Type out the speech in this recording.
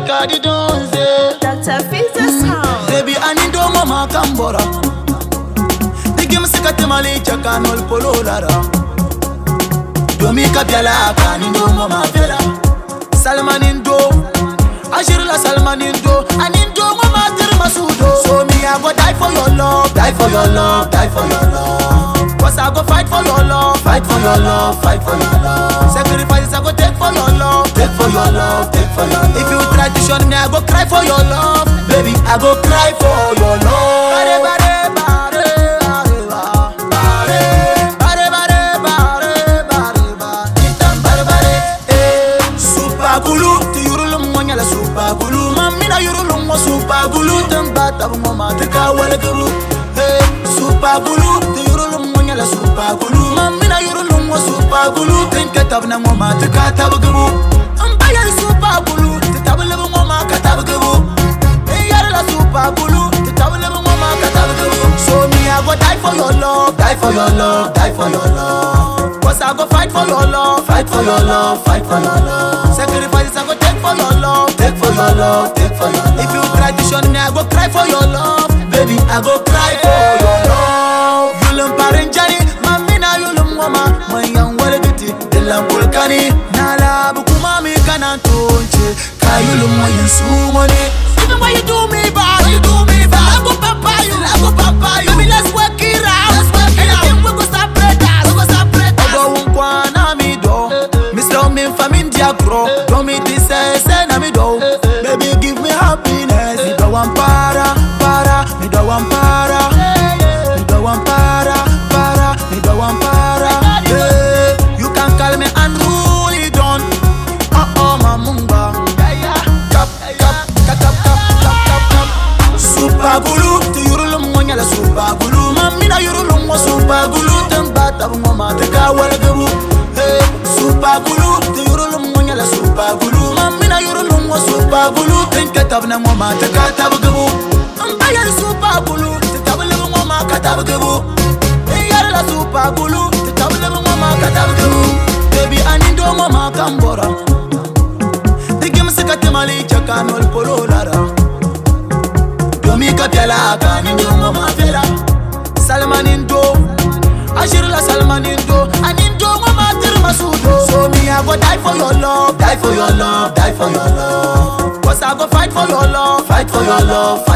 kadi donze Dr. Fiza Sound. Baby ani do mama kambora Digim sikati mali chaka nol polo lara Domi kapiala kani do mama fela Salmanin do Ashir la Salmanin do Anin do mama tir masudo So me I go die for your love Die for your love Die for your love Cause I go fight for your love Fight for your love Fight for your love Sacrifices I go take for your love Take for your love Take for your love If you try to shun me I go cry for your love Baby I go cry for your love Bare bare bare bare bare bare bare bare bare bare Itam bare bare eh Super gulu tu yurulum mo nyala super gulu mamina yurulum mo super gulu tamba tabu mo ma tika wala gulu eh super gulu tu yurulum mo nyala super gulu mamina yurulum mo super gulu tinka tabu na mo ma tika tabu gulu amba yar super gulu tabu le mo ma ka tabu gulu eh yar la super gulu tabu le mo ma ka tabu gulu so me I go die for your love die for your love die for your love Cause I go fight for your love, fight for your love, fight for your love. Sacrifices I go take for your love, take for your love, take for your love. If you try to shun me, I go cry for your love, baby. I go cry for your love. Yulum parinjani, mamina yulum mama, mayan walgiti, dilan kulkani. Nala bukuma mi kanan tonche, kayulum mayan sumoni. Even when you do me bad, you do me bad. I go papa you, I go papa you. Baby, let's work it out, let's work it out. We go separate us, we go separate us. Ogo unkwana mi do, Mr. Min fam India grow. Do me this say say na mi do. Baby, give me happiness. Mi do one para, para, mi do one para. Mi do one para, para, mi do one para. Yeah, you can call me unruly don. Oh oh mamumba. Kap, kap, kap, kap, kap, kap, kap, kap. Super gulu, tu yurulum mo nyala super gulu Mamina yurulum mo super gulu Tamba tabu mo mateka wala gabu Hey, super gulu, tu yurulum mo nyala super gulu Mamina yurulum mo super gulu Tinka tabu na mo mateka tabu gabu Amba yar super gulu, tu tabu lebu mo maka tabu gabu Hey, yar la super gulu, tu tabu lebu mo maka tabu gabu Baby, anindo mo makambora Digim sikati mali chaka nol polo lara Domi kapiala kani ndongo mafela Salmanin do Ashir la Salmanin do Anin dongo matir masudo So me I go die for your love Die for your love Die for your love Cause I go fight for your love Fight for your love